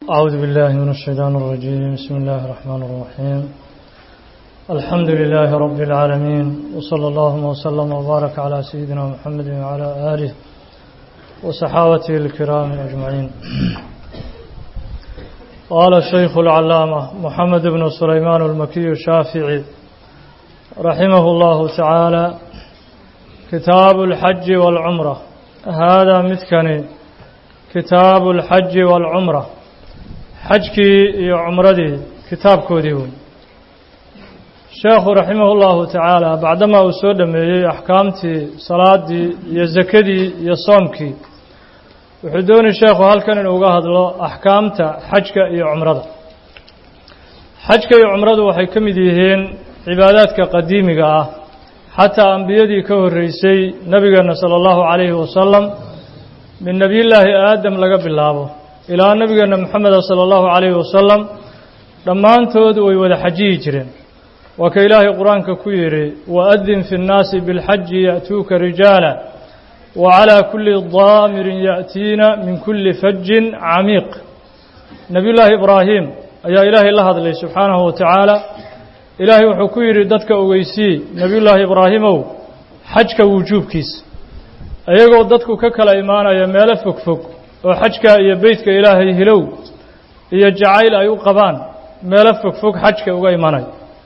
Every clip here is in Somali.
أعوذ بالله من الشيطان الرجيم بسم الله الرحمن الرحيم الحمد لله رب العالمين وصلى الله وسلم وبارك على سيدنا محمد وعلى آله وصحابته الكرام أجمعين قال الشيخ العلامة محمد بن سليمان المكي الشافعي رحمه الله تعالى كتاب الحج والعمرة هذا مثكني كتاب الحج والعمرة xajkii iyo cumradii kitaabkoodii wey sheekhu raximah اllahu tacaala bacdamaa uu soo dhameeyey axkaamtii salaadii iyo sakadii iyo soomkii wuxuu doonay sheekhu halkan inuu uga hadlo axkaamta xajka iyo cumrada xajka iyo cumradu waxay ka mid yihiin cibaadaadka qadiimiga ah xataa ambiyadii ka horreysay nebigeena salى اllahu calayhi wasalam min nebiyullaahi aadam laga bilaabo ilaa nabigeena moxameda salى اllahu calayhi wasalam dhammaantood way wada xajiyi jireen waa ka ilaahay qur-aanka ku yidhi waadin fi اnnaasi biاlxaji ya'tuuka rijaala wacalaa kuli daamirin ya'tiina min kuli fajin camiiq nebiyullaahi ibraahim ayaa ilaahay la hadlay subxaanahu wa tacaala ilaahay wuxuu ku yidhi dadka ogeysii nebiyullaahi ibraahimow xajka wujuubkiisa iyagoo dadku ka kala imaanaya meelo fogfog oo xajka iyo beytka ilaahay hilow iyo jacayl ay u qabaan meelo fogfog xajka uga imanay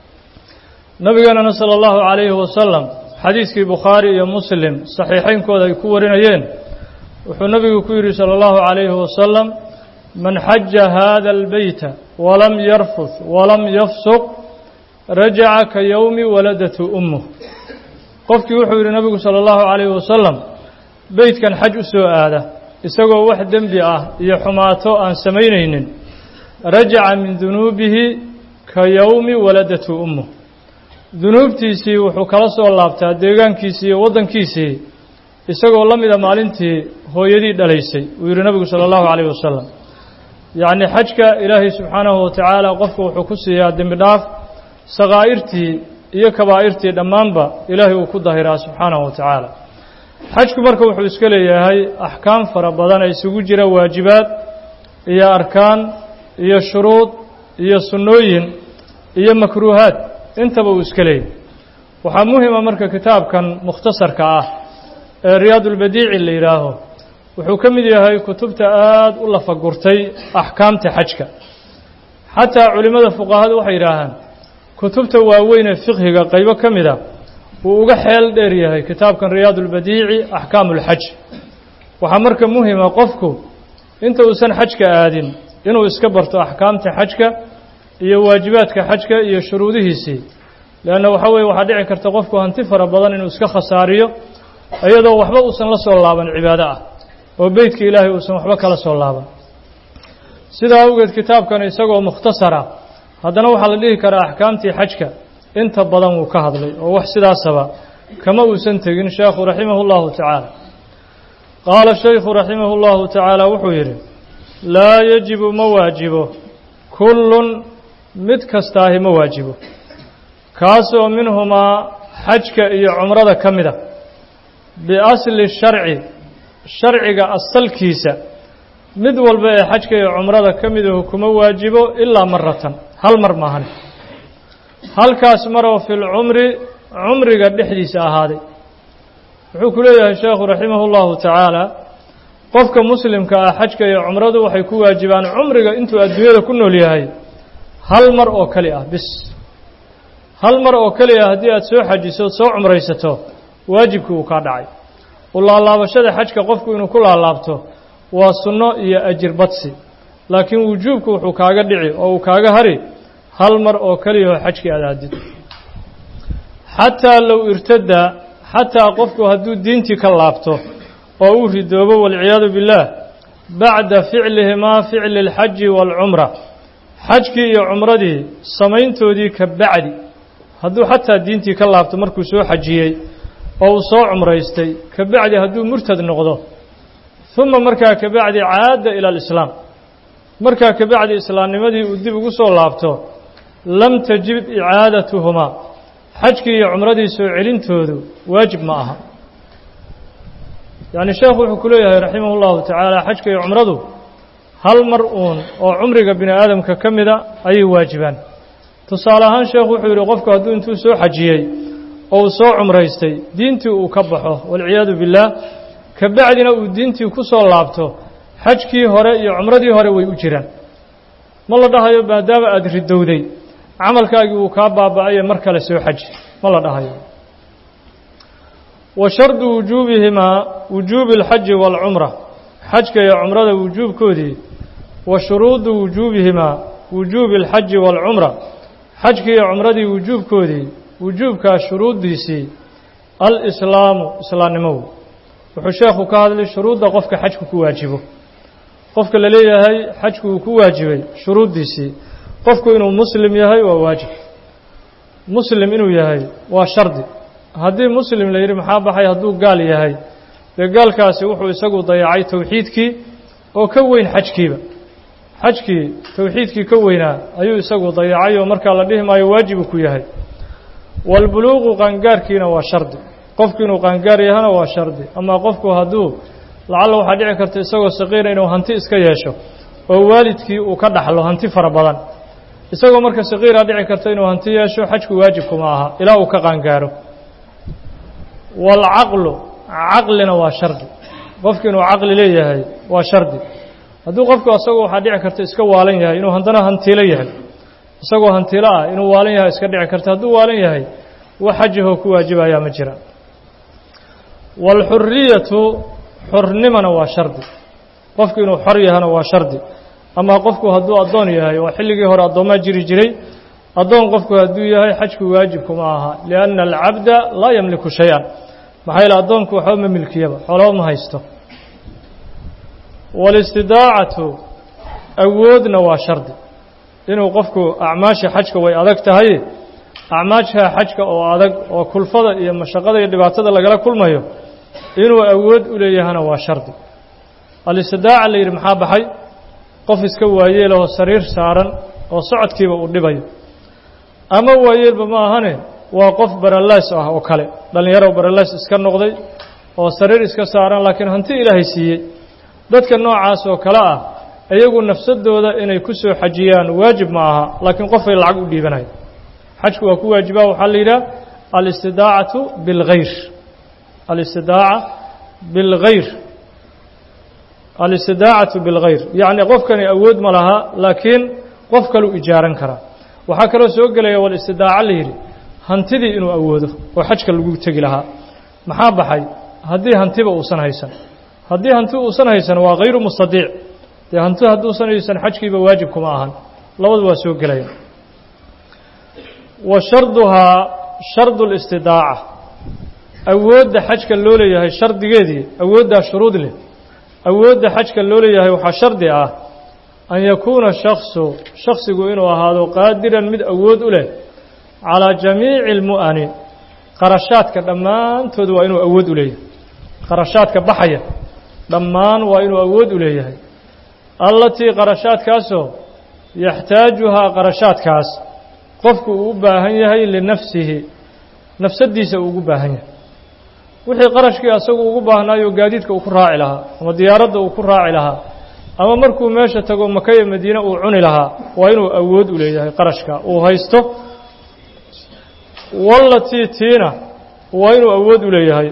nabigeenana sala allahu calayhi wasalam xadiiskii bukhaari iyo muslim saxiixeynkooda ay ku warinayeen wuxuu nabigu ku yidhi sala allahu calayhi wasalam man xaja hada albeyta walam yarfuth walam yafsuq rajaca ka yowmi waladatu ummuh qofkii wuxuu yidhi nabigu sala allahu calayhi wasalam beytkan xaj u soo aada isagoo wax dembi ah iyo xumaato aan samaynaynin rajaca min dunuubihi ka yowmi waladatu ummuh dunuubtiisii wuxuu kala soo laabtaa deegaankiisii iyo waddankiisii isagoo la mida maalintii hooyadii dhalaysay uu yidhi nabigu sala allahu calayh wasalam yacnii xajka ilaahay subxaanahu wa tacaala qofku wuxuu ku siiyaa dembi dhaaf sakaa'irtii iyo kabaa'irtii dhammaanba ilaahay uu ku dahiraa subxaanahu wa tacaala xajku marka wuxuu iska leeyahay axkaam fara badan ee isugu jira waajibaad iyo arkaan iyo shuruud iyo sunnooyin iyo makruuhaad intaba uu iska leeyahay waxaa muhima marka kitaabkan mukhtasarka ah ee riyaadulbadiici la yidhaaho wuxuu ka mid yahay kutubta aada u lafagurtay axkaamta xajka xataa culimmada fuqahadu waxay yidhaahaan kutubta waaweyn ee fiqhiga qaybo ka mid a wuu uga xeel dheer yahay kitaabkan riyaad ulbadiici axkaamu ulxaj waxaa marka muhima qofku inta uusan xajka aadin inuu iska barto axkaamta xajka iyo waajibaadka xajka iyo shuruudihiisii leanna waxaa weye waxaa dhici karta qofku hanti fara badan inuu iska khasaariyo iyadoo waxba uusan la soo laaban cibaado ah oo beytka ilaahay uusan waxba kala soo laaban sidaa awgeed kitaabkan isagoo mukhtasara haddana waxaa la dhihi karaa axkaamtii xajka inta badan wuu ka hadlay oo wax sidaasaba kama uusan tegin sheekhu raximah اllahu tacaala qaala shaykhu raximah اllahu tacaala wuxuu yidhi laa yajibu ma waajibo kullun mid kastaahi ma waajibo kaasoo minhumaa xajka iyo cumrada ka mida biasli sharci sharciga asalkiisa mid walba ee xajka iyo cumrada ka midahu kuma waajibo ilaa maratan hal mar maahan halkaas maroo fi lcumri cumriga dhexdiisa ahaaday wuxuu ku leeyahay sheekhu raximah اllahu tacaala qofka muslimka ah xajka iyo cumradu waxay ku waajibaan cumriga intuu adduunyada ku nool yahay hal mar oo keli ah bis hal mar oo keli ah haddii aad soo xajiso od soo cumraysato waajibkii uu kaa dhacay u laalaabashada xajka qofku inuu ku laalaabto waa sunno iyo ajir badsi laakiin wujuubku wuxuu kaaga dhici oo uu kaaga hari hal mar oo keliyaho xajkii aad aadid xataa low irtada xataa qofku hadduu diintii ka laabto oo uu ridoobo walciyaadu billaah bacda ficlihimaa ficli اlxaji waalcumra xajkii iyo cumradii samayntoodii ka bacdi hadduu xataa diintii ka laabto markuu soo xajiyey oo uu soo cumraystay ka bacdi hadduu murtad noqdo uma markaa ka bacdi caada ila alislaam markaa ka bacdi islaamnimadii uu dib ugu soo laabto lam tajib icaadatuhumaa xajkii iyo cumradii soo celintoodu waajib ma aha yacni sheekhu wuxuu ku leeyahay raximah اllahu tacaala xajka iyo cumradu hal mar uun oo cumriga bini aadamka ka mida ayay waajibaan tusaale ahaan sheekhu wuxuu yidhi qofku hadduu intuu soo xajiyey oo uu soo cumraystay diintii uu ka baxo walciyaadu billaah ka bacdina uu diintii ku soo laabto xajkii hore iyo cumradii hore way u jiraan ma la dhahayo maadaama aada ridowday camalkaagii wuu kaa baaba'aye mar kale soo xaji ma la dhahayo wa shardu wujuubihimaa wujuubi alxaji waalcumra xajka iyo cumrada wujuubkoodii wa shuruudu wujuubihimaa wujuubi alxaji waalcumra xajkii iyo cumradii wujuubkoodii wujuubkaa shuruuddiisii alislaamu islaamnimow wuxuu sheekhu ka hadlay shuruudda qofka xajku ku waajibo qofka la leeyahay xajku uu ku waajibay shuruuddiisii qofku inuu muslim yahay waa waajib muslim inuu yahay waa shardi haddii muslim la yidhi maxaa baxay hadduu gaal yahay dee gaalkaasi wuxuu isagu dayacay towxiidkii oo ka weyn xajkiiba xajkii towxiidkii ka weynaa ayuu isagu dayacay oo markaa la dhihi maayo waajibu ku yahay waalbuluuqu qaangaarkiina waa shardi qofku inuu qaangaar yahana waa shardi amaa qofku hadduu lacalla waxaa dhici karta isagoo saqiira inuu hanti iska yeesho oo waalidkii uu ka dhaxlo hanti fara badan isagoo marka saqiira dhici karta inuu hanti yeesho xajku waajibkuma aha ilaa uu ka qaangaaro waalcaqlu caqlina waa shardi qofku inuu caqli leeyahay waa shardi hadduu qofku isagoo waxaa dhici karta iska waalan yahay inuu haddana hantiilo yahay isagoo hantiilo ah inuu waalan yahay iska dhici karta hadduu waalan yahay wax xajahoo ku waajibayaa ma jiraan waalxuriyatu xornimana waa shardi qofku inuu xor yahana waa shardi ama qofku hadduu addoon yahay oo xilligii hore addoommaa jiri jiray addoon qofku hadduu yahay xajku waajibkuma aha lianna alcabda laa yamliku shay-an maxaa yeele addoonku waxba ma milkiyaba xoolaba ma haysto waalistidaacatu awoodna waa shardi inuu qofku acmaasha xajka way adag tahay acmaasha xajka oo adag oo kulfada iyo mashaqada iyo dhibaatada lagala kulmayo inuu awood u leeyahana waa shardi alistidaaca la yidhi maxaa baxay qof iska waayeelahoo sariir saaran oo socodkiiba uu dhibayo ama waayeelba ma ahane waa qof baralays ah oo kale dhallinyaro baralays iska noqday oo sariir iska saaran laakiin hanti ilaahay siiyey dadka noocaas oo kale ah iyagu nafsadooda inay ku soo xajiyaan waajib ma aha laakiin qofay lacag u dhiibanayo xajku waa ku waajibaa waxaa la yidhaha alistidaacatu bilgayr alistidaaca bilgayr alistidaacatu bilgayr yacni qofkani awood ma laha laakiin qof kaluu ijaaran karaa waxaa kaloo soo gelaya walistidaaca la yidhi hantidii inuu awoodo oo xajka lagu tegi lahaa maxaa baxay haddii hantiba uusan haysan haddii hanti uusan haysan waa hayru mustadiic dee hanti hadduusan haysan xajkiiba waajib kuma ahan labadu waa soo gelaya wa sharduhaa shardu listidaaca awoodda xajka loo leeyahay shardigeedii awooddaa shuruud leh awoodda xajka loo leeyahay waxaa shardi ah an yakuuna shaksu shaksigu inuu ahaado qaadiran mid awood u leh calaa jamiici almu'ani qarashaadka dhammaantood waa inuu awood u leeyahay qarashaadka baxaya dhammaan waa inuu awood u leeyahay allatii qarashaadkaasoo yaxtaajuhaa qarashaadkaas qofku uu u baahan yahay linafsihi nafsaddiisa uu ugu baahan yahay wixii qarashkii asagu ugu baahnaayo gaadiidka uu ku raaci lahaa ama diyaaradda uu ku raaci lahaa ama markuu meesha tago maka iyo madiine uu cuni lahaa waa inuu awood u leeyahay qarashka uu haysto wallatii tiina waa inuu awood u leeyahay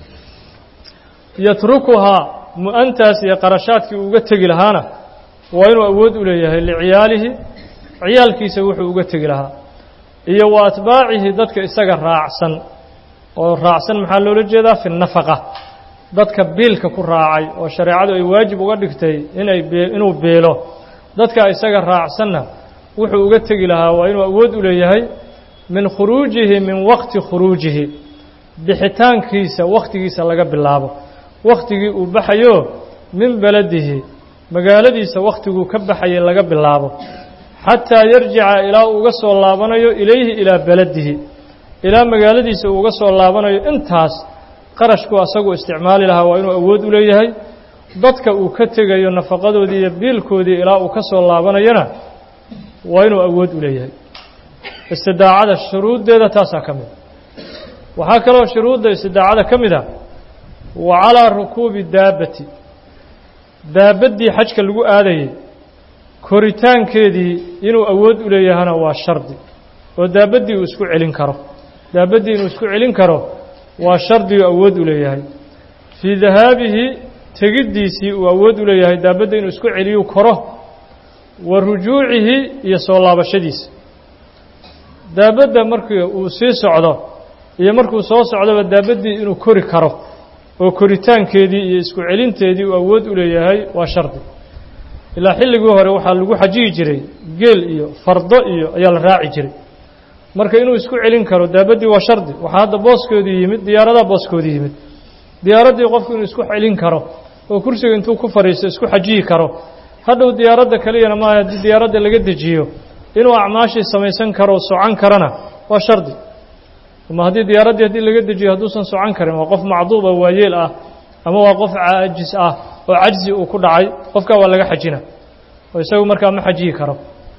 yatrukuhaa mu-antaas iyo qarashaadkii uga tegi lahaana waa inuu awood u leeyahay liciyaalihi ciyaalkiisa wuxuu uga tegi lahaa iyo wa atbaacihi dadka isaga raacsan oo raacsan maxaa loola jeedaa fi nafaqa dadka biilka ku raacay oo shareecadu ay waajib uga dhigtay inay inuu biilo dadka isaga raacsanna wuxuu uga tegi lahaa waa inuu awood u leeyahay min khuruujihi min waqti khuruujihi bixitaankiisa wakhtigiisa laga bilaabo wakhtigii uu baxayo min beladihi magaaladiisa wakhtiguu ka baxayay laga bilaabo xataa yarjica ilaa uu uga soo laabanayo ilayhi ilaa beladihi ilaa magaaladiisa uu uga soo laabanayo intaas qarashku asagu isticmaali lahaa waa inuu awood u leeyahay dadka uu ka tegayo nafaqadoodii iyo biilkoodii ilaa uu ka soo laabanayona waa inuu awood u leeyahay istidaacada shuruuddeeda taasaa ka mid waxaa kaloo shuruudda istidaacada ka mid a wa calaa rukuubi daabati daabaddii xajka lagu aadayey koritaankeedii inuu awood u leeyahana waa shardi oo daabaddii uu isku celin karo daabaddii inuu isku celin karo waa shardigu awood u leeyahay fii dahaabihi tegiddiisii uu awood u leeyahay daabadda inuu isku celiyu koro wa rujuucihi iyo soo laabashadiisa daabadda markii uu sii socdo iyo markuu soo socdoba daabaddii inuu kori karo oo koritaankeedii iyo isku celinteedii uu awood u leeyahay waa shardi ilaa xilligii hore waxaa lagu xajiyi jiray geel iyo fardo iyo ayaa la raaci jiray marka inuu isku celin karo daabaddii waa shardi waxaa hadda booskoodii yimid diyaaradaha booskoodii yimid diyaaraddii qofku inuu isku celin karo oo kursiga intuu ku fadhiisto isku xajiyi karo hadhow diyaaradda keliyana maaha haddii diyaaradda laga dejiyo inuu acmaashii samaysan karo socan karana waa shardi ama haddii diyaaraddii haddii laga dejiyo hadduusan socan karin waa qof macduuba waayeel ah ama waa qof caajis ah oo cajzi uu ku dhacay qofkaa waa laga xajina oo isagu markaa ma xajiyi karo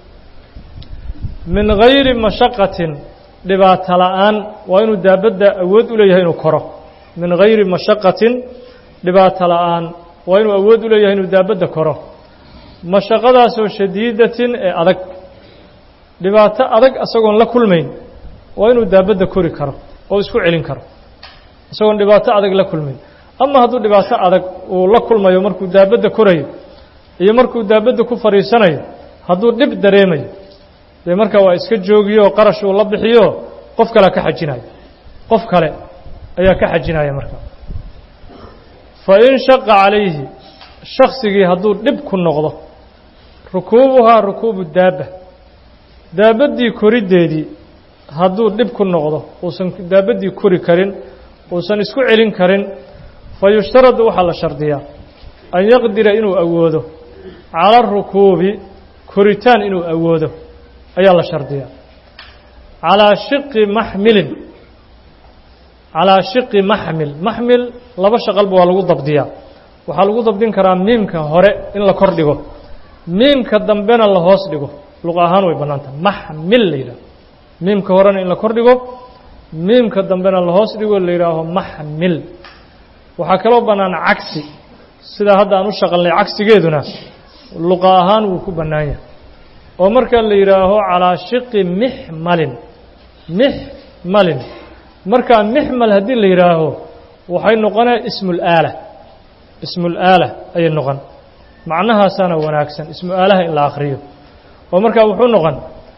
min gayri mashaqatin dhibaato la'aan waa inuu daabadda awood u leeyahay inuu koro min gayri mashaqatin dhibaato la'aan waa inuu awood u leeyahay inuu daabadda koro mashaqadaasoo shadiidatin ee adag dhibaato adag isagoon la kulmayn waa inuu daabadda kori karo oo isku celin karo isagoon dhibaato adag la kulmayn ama hadduu dhibaato adag uu la kulmayo markuu daabadda korayo iyo markuu daabadda ku fadhiisanayo hadduu dhib dareemayo dee markaa waa iska joogiyo qarash uu la bixiyo qof kalea ka xajinayo qof kale ayaa ka xajinaya markaa fa in shaqa calayhi shaksigii hadduu dhib ku noqdo rukuubuhaa rukuubu daabba daabaddii koriddeedii hadduu dhib ku noqdo uusan daabaddii kori karin uusan isku celin karin fa yushtaradu waxaa la shardiyaa an yaqdira inuu awoodo cala arukuubi koritaan inuu awoodo ayaa la shardiyaa calaa shiqi maxmilin calaa shiqi maxmil maxmil laba shaqalba waa lagu dabdiyaa waxaa lagu dabdin karaa miimka hore in la kor dhigo miimka dambena la hoos dhigo luqa ahaan way bannaantaha maxmil la yidhaho miimka horena in la kor dhigo miimka dambena la hoos dhigo la yidhaaho maxmil waxaa kaloo bannaan cagsi sidaa hadda aan u shaqalnay cagsigeeduna luqa ahaan wuu ku bannaan yahay oo markaa la yidhaaho calaa shiqi mixmalin mixmalin markaa mixmal haddii la yidhaaho waxay noqonaya ismulaala ismulaala ayay noqon macnahaasaana wanaagsan ismu aalaha in la akhriyo oo markaa wuxuu noqon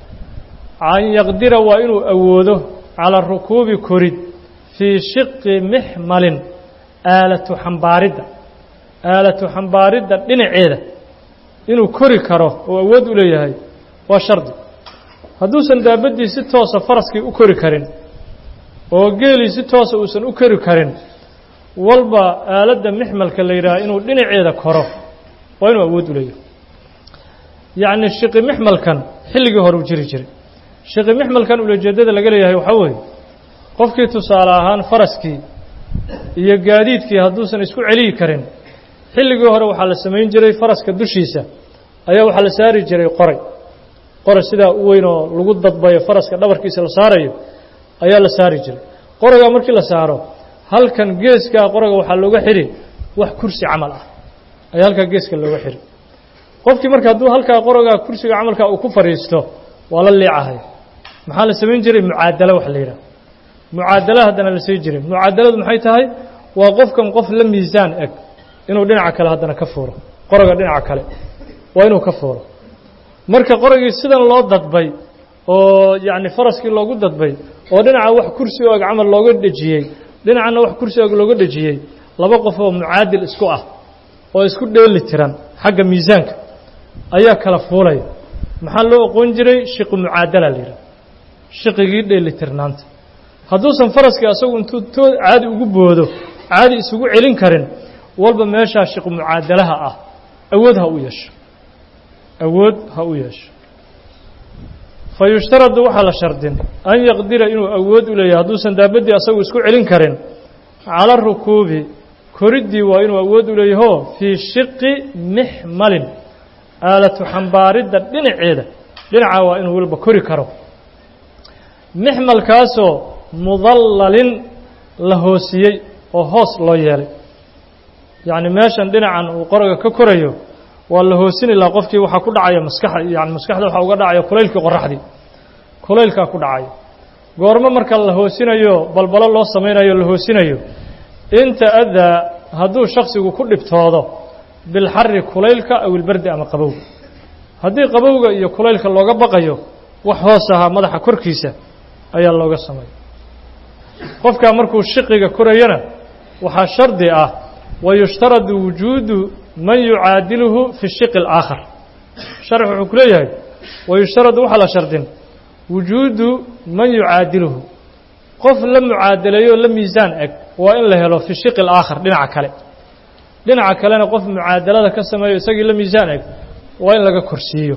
an yaqdira waa inuu awoodo calaa rukuubi korid fii shiqi mixmalin aalatu xambaaridda aalatu xambaaridda dhinaceeda inuu kori karo oo awood u leeyahay waa shardi hadduusan daabaddii si toosa faraskii u kori karin oo geelii si toosa uusan u kori karin walba aaladda mixmalka la yidhaha inuu dhinaceeda koro waa inuu awood u leeyahay yacni shiqi mixmalkan xilligii hore u jiri jiray shiqi mixmalkan ulajeeddada laga leeyahay waxaa weeye qofkii tusaale ahaan faraskii iyo gaadiidkii hadduusan isku celiyi karin xilligii hore waxaa la samayn jiray faraska dushiisa ayaa waxaa la saari jiray qoray qoray sidaa u weyn oo lagu dadbayo faraska dhabarkiisa la saarayo ayaa la saari jiray qoraygaa markii la saaro halkan geeskaa qorayga waxaa looga xidhi wax kursi camal ah ayaa halkaa geeska looga xidhi qofkii marka hadduu halkaa qoraygaa kursiga camalkaa uu ku fadhiisto waa la liicahay maxaa la samayn jiray mucaadalo wax la yidhaha mucaadala haddana la sii jiray mucaadaladu maxay tahay waa qofkan qof la miisaan eg inuu dhinaca kale haddana ka fuuro qoroga dhinaca kale waa inuu ka fuuro marka qorogii sidan loo dadbay oo yacni faraskii loogu dadbay oo dhinaca wax kursi og camal looga dhejiyey dhinacana wax kursi og looga dhejiyey laba qof oo mucaadil isku ah oo isku dheeli tiran xagga miisaanka ayaa kala fuulaya maxaa loo aqoon jiray shiqi mucaadala la yidhaha shiqigii dheeli tirnaanta hadduusan faraskii asagu intuu too caadi ugu boodo caadi isugu celin karin walba meeshaa shiqi mucaadalaha ah awood ha u yeesho awood ha u yeesho fa yushtaradu waxaa la shardin an yaqdira inuu awood u leeyahay hadduusan daabaddii asagu isku celin karin cala rukuubi koriddii waa inuu awood u leeyaho fii shiqi mixmalin aalatu xambaaridda dhinaceeda dhinacaa waa inuu walba kori karo mixmalkaasoo mudallalin la hoosiyey oo hoos loo yeelay yacni meeshan dhinacan uu qoriga ka korayo waa la hoosini lahaa qofkii waxaa ku dhacaya maskaxa yani maskaxda waxaa uga dhacaya kulaylkii qoraxdii kulaylkaa ku dhacaya goormo marka la hoosinayo balbalo loo samaynayo la hoosinayo inta adaa hadduu shaksigu ku dhibtoodo bilxari kulaylka aw ilbardi ama qabowga haddii qabowga iyo kulaylka looga baqayo wax hoos ahaa madaxa korkiisa ayaa looga sameeya qofkaa markuu shiqiga korayana waxaa shardi ah wayushtaradu wujuudu man yucaadiluhu fi shiqi alaakhar sharx wuxuu ku leeyahay wayushtaradu waxaa la shardin wujuudu man yucaadiluhu qof la mucaadaleeyo la miisaan eg waa in la helo fi shiqi alaakhar dhinaca kale dhinaca kalena qof mucaadalada ka sameeyo isagii la miisaan eg waa in laga korsiiyo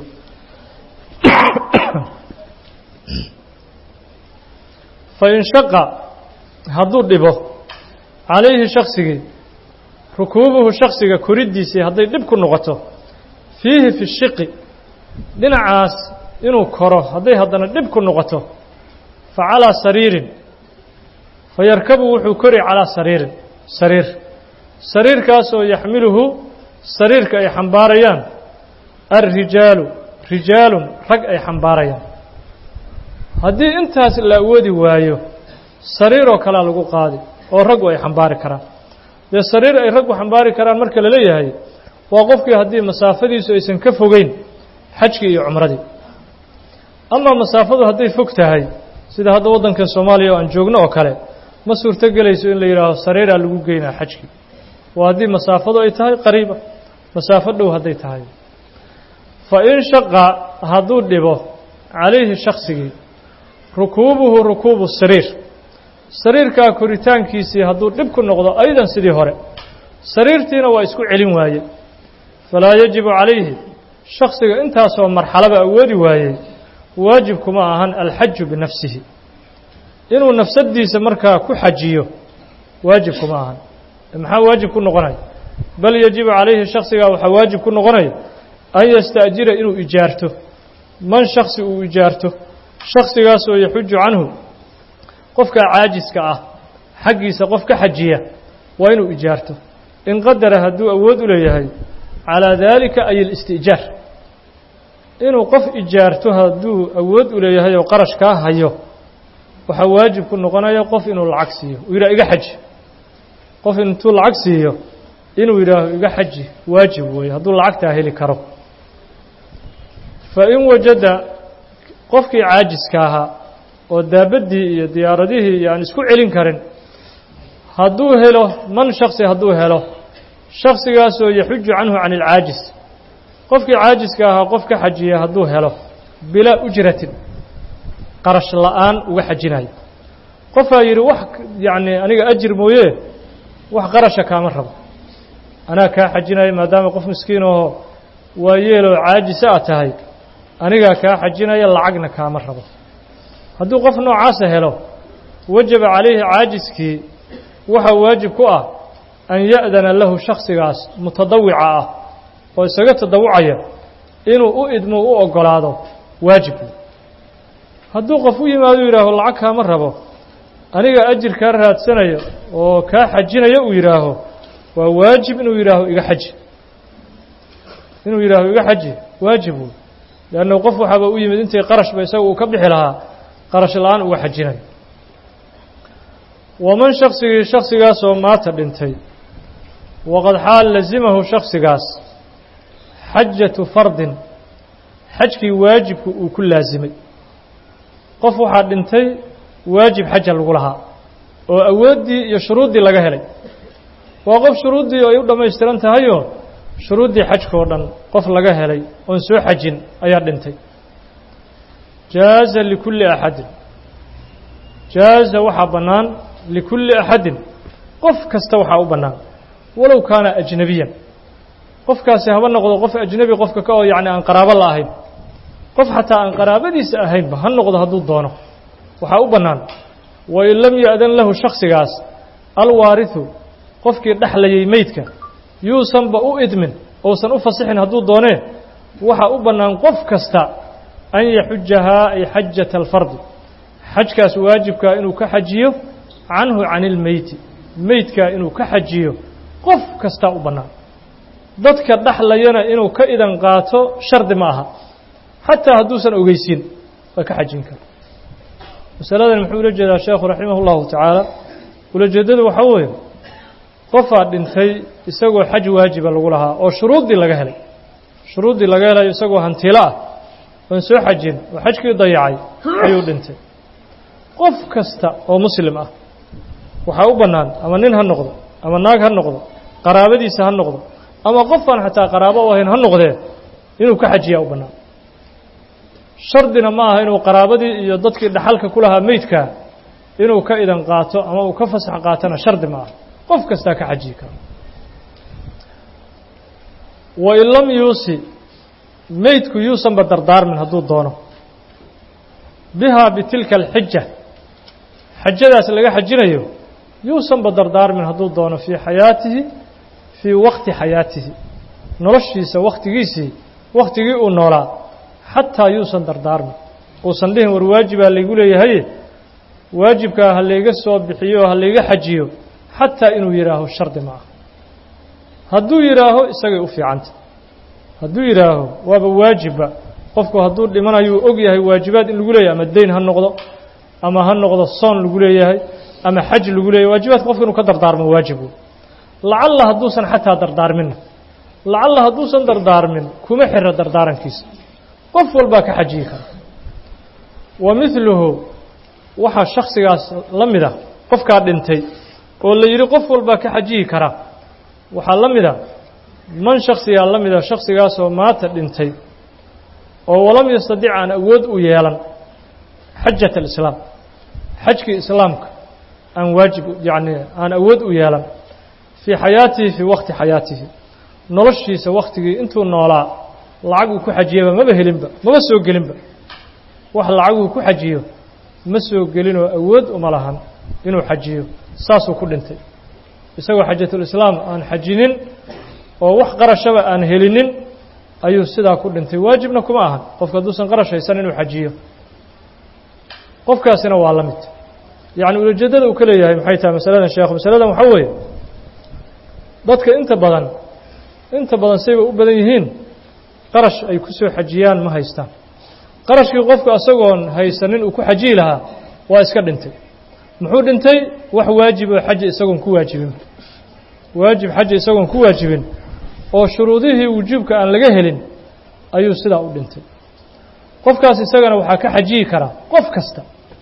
fain shaqa hadduu dhibo calayhi shaksigii rukuubuhu shaksiga koriddiisii hadday dhib ku noqoto fiihi fi shiqi dhinacaas inuu koro hadday haddana dhib ku noqoto fa calaa sariirin fa yarkabu wuxuu kori calaa sariirin sariir sariirkaasoo yaxmiluhu sariirka ay xambaarayaan alrijaalu rijaalun rag ay xambaarayaan haddii intaas la awoodi waayo sariiroo kalea lagu qaadi oo raggu ay xambaari karaan dee sariir ay raggu xambaari karaan marka la leeyahay waa qofkii haddii masaafadiisu aysan ka fogeyn xajkii iyo cumradii amaa masaafadu hadday fog tahay sida hadda waddankan soomaaliya oo aan joogno oo kale ma suurto gelayso in la yidhaaho sariiraa lagu geynaa xajkii waa haddii masaafadu ay tahay qariiba masaafo dhow hadday tahay fa in shaqa hadduu dhibo calayhi shaksigii rukuubuhu rukuubu sariir sariirkaa koritaankiisii hadduu dhib ku noqdo aydan sidii hore sariirtiina waa isku celin waaye falaa yajibu calayhi shaksiga intaasoo marxalaba awoodi waayey waajib kuma ahan alxaju binafsihi inuu nafsadiisa markaa ku xajiyo waajib kuma ahan maxaa waajib ku noqonaya bal yajibu calayhi shaksigaa waxaa waajib ku noqonaya an yasta'jira inuu ijaarto man shaksi uu ijaarto shaksigaasoo yaxuju canhu qofka caajiska ah xaggiisa qof ka xajiya waa inuu ijaarto in qadara hadduu awood u leeyahay calaa daalika ay alisti'jaar inuu qof ijaarto hadduu awood u leeyahay oo qarash kaa hayo waxaa waajib ku noqonaya qof inuu lacag siiyo uu yidhaha iga xaji qof intuu lacag siiyo inuu yidhaaho iga xaji waajib weeye hadduu lacagtaa heli karo fa in wajada qofkii caajiska ahaa oo daabaddii iyo diyaaradihii iyo aan isku celin karin hadduu helo man shaksi hadduu helo shaksigaasoo yaxuju canhu can ilcaajis qofkii caajiska ahaa qof ka xajiya hadduu helo bilaa ujratin qarash la'aan uga xajinayo qofaa yidhi wax yacni aniga ajir mooye wax qarasha kaama rabo anaa kaa xajinaya maadaama qof miskiin oo waa yeeloo caajisa a tahay anigaa kaa xajinaya lacagna kaama rabo hadduu qof noocaasa helo wajaba calayhi caajiskii waxaa waajib ku ah an ya'dana lahu shaksigaas mutadawica ah oo isaga tadawucaya inuu u idmo u oggolaado waajibku hadduu qof u yimaado yidhaaho lacag kaama rabo aniga ajir kaa raadsanayo oo kaa xajinaya uu yidhaaho waa waajib inuu yidhaaho iga xaji inuu yidhaaho iga xaji waajib wey leanna qof waxaaba u yimid intay qarashba isaga uu ka bixi lahaa qarash la-aan uga xajinayo waman shaksigii shaksigaasoo maata dhintay waqad xaal lazimahu shaksigaas xajatu fardin xajkii waajibku uu ku laasimay qof waxaa dhintay waajib xaja lagu lahaa oo awooddii iyo shuruuddii laga helay waa qof shuruuddii ay u dhammaystiran tahayoo shuruuddii xajkao dhan qof laga helay oon soo xajin ayaa dhintay jaaza likulli axadin jaaza waxaa bannaan likulli axadin qof kasta waxaa u bannaan walow kaana ajnebiyan qofkaasi haba noqdo qof ajnebi qofka ka oo yacni aan qaraabo la ahayn qof xataa aan qaraabadiisa ahaynba ha noqdo hadduu doono waxaa u bannaan wain lam ya'dan lahu shaksigaas alwaarihu qofkii dhexlayay meydka yuusanba u idmin ousan u fasixin hadduu doonee waxaa u bannaan qof kasta an yaxujahaa ay xajata alfardi xajkaas waajibkaa inuu ka xajiyo canhu can ilmeyti meydkaa inuu ka xajiyo qof kastaa u bannaan dadka dhexlayana inuu ka idan qaato shardi ma aha xataa hadduusan ogeysiin waa ka xajin kara masaladan muxuu ula jeedaa sheekhu raximah اllahu tacaala ulajeeddadu waxaa weeye qofaa dhintay isagoo xaj waajiba lagu lahaa oo shuruuddii laga helay shuruuddii laga helayo isagoo hantilo ah oon soo xajin oo xajkii dayacay ayuu dhintay qof kasta oo muslim ah waxaa u bannaan ama nin ha noqdo ama naag ha noqdo qaraabadiisa ha noqdo ama qofaan xataa qaraabo u ahayn ha noqdee inuu ka xajiyaa u bannaan shardina ma aha inuu qaraabadii iyo dadkii dhaxalka ku lahaa meydkaa inuu ka idan qaato ama uu ka fasax qaatona shardi ma aha qof kastaa ka xajiyi kara wain lam yuusi meydku yuusanba dardaarmin hadduu doono bihaa bitilka alxija xajadaas laga xajinayo yuusanba dardaarmin hadduu doono fii xayaatihi fii waqti xayaatihi noloshiisa wakhtigiisii wakhtigii uu noolaa xataa yuusan dardaarmin uusan dhihin war waajibaa laygu leeyahaye waajibkaa ha layga soo bixiyo oo ha layga xajiyo xataa inuu yidhaaho shardi ma ah hadduu yidhaaho isagay u fiicanta hadduu yidhaaho waaba waajibba qofku hadduu dhimanayuu og yahay waajibaad in lagu leeyahay ama deyn ha noqdo ama ha noqdo soon lagu leeyahay ama xaj lagu leeyahay waajibaadka qofka inuu ka dardaarmo waajibu lacalla hadduusan xataa dardaarminna lacalla hadduusan dardaarmin kuma xira dardaarankiisa qof walbaa ka xajiyi kara wa midluhu waxaa shaksigaas la mid ah qofkaa dhintay oo la yidhi qof walbaa ka xajiyi kara waxaa la mid a man shaksigaa la mida shaksigaasoo maata dhintay oo walam yastadic aan awood u yeelan xajat alislaam xajkii islaamka aan waajib yacni aan awood u yeelan fii xayaatihi fii waqti xayaatihi noloshiisa wakhtigii intuu noolaa lacag uu ku xajiyaba maba helinba maba soo gelinba wax lacag uu ku xajiyo ma soo gelinoo awood uma lahan inuu xajiyo saasuu ku dhintay isagoo xajatulislaam aan xajinin oo wax qarashaba aan helinin ayuu sidaa ku dhintay waajibna kuma ahan qofka hadduusan qarash haysan inuu xajiyo qofkaasina waa la mid yacni ulajeeddada uu ka leeyahay maxay tahay masaladan sheekhu masaladan waxaa weeye dadka inta badan inta badan sayba u badan yihiin qarash ay ku soo xajiyaan ma haystaan qarashkii qofku asagoon haysanin uu ku xajiyi lahaa waa iska dhintay muxuu dhintay wax waajib oo xaji isagoon ku waajibin waajib xaji isagoon ku waajibin oo shuruudihii wujuubka aan laga helin ayuu sidaa u dhintay qofkaas isagana waxaa ka xajiyi karaa qof kasta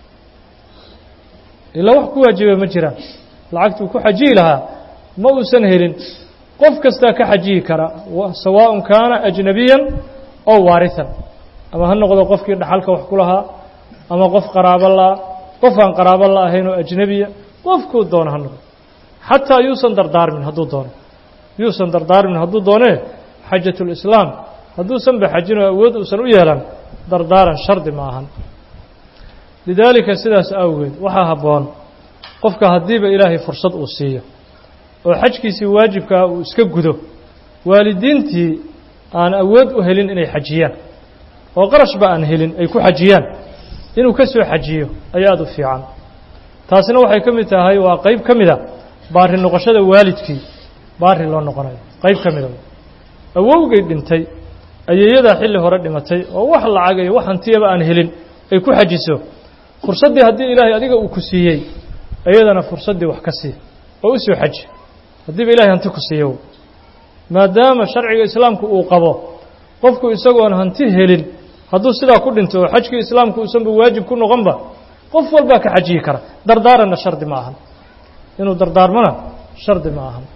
ilaa wax ku waajiba ma jiraan lacagtuu ku xajiyi lahaa ma uusan helin qof kastaa ka xajiyi kara sawaaءun kaana ajnabiyan ow waarihan ama ha noqdo qofkii dhaxalka wax ku lahaa ama qof qaraabo la qof aan qaraabo la ahayn oo ajnebiya qofkuu doono ha noqdo xataa yuusan dardaarmin hadduu doono yuusan dardaarmin hadduu doonee xajatulislaam hadduusan ba xajin oo awood uusan u yeelan dardaaran shardi ma ahan lidaalika sidaas awgeed waxaa habboon qofka haddiiba ilaahay fursad uu siiyo oo xajkiisii waajibkaa uu iska gudo waalidiintii aan awood u helin inay xajiyaan oo qarashba aan helin ay ku xajiyaan inuu ka soo xajiyo ayaa aad u fiican taasina waxay ka mid tahay waa qayb ka mida baari noqoshada waalidkii baari loo noqonayo qayb ka mida awowgay dhintay ayeeyadaa xilli hore dhimatay oo wax lacag iyo wax hantiyaba aan helin ay ku xajiso fursaddii haddii ilaahay adiga uu ku siiyey iyadana fursaddii wax ka sii oo u soo xaji haddiiba ilahay hanti ku siiyo maadaama sharciga islaamku uu qabo qofku isagoon hanti helin hadduu sidaa ku dhinto oo xajkii islaamku uusanba waajib ku noqonba qof walbaa ka xajiyi kara dardaaranna shardi ma ahan inuu dardaarmona shardi ma ahan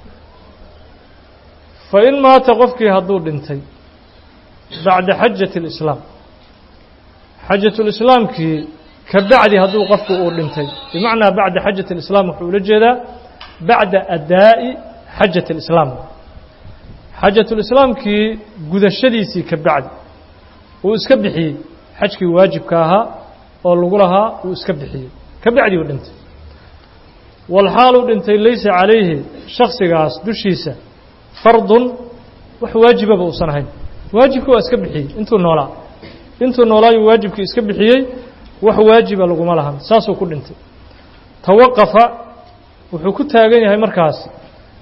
fa in maata qofkii hadduu dhintay bacda xajati اlislaam xajatulislaamkii ka bacdi hadduu qofku uu dhintay bimacnaa bacda xajati اlislaam wuxuu ula jeedaa bacda adaa'i xajati اlislaam xajatulislaamkii gudashadiisii ka bacdi uu iska bixiyey xajkii waajibka ahaa oo lagu lahaa uu iska bixiyey ka bacdi uu dhintay walxaaluu dhintay laysa calayhi shaksigaas dushiisa fardun wax waajibaba uusan ahayn waajibkii waa iska bixiyey intuu noolaa intuu noolaayuu waajibkii iska bixiyey wax waajiba laguma lahan saasuu ku dhintay tawaqafa wuxuu ku taagan yahay markaas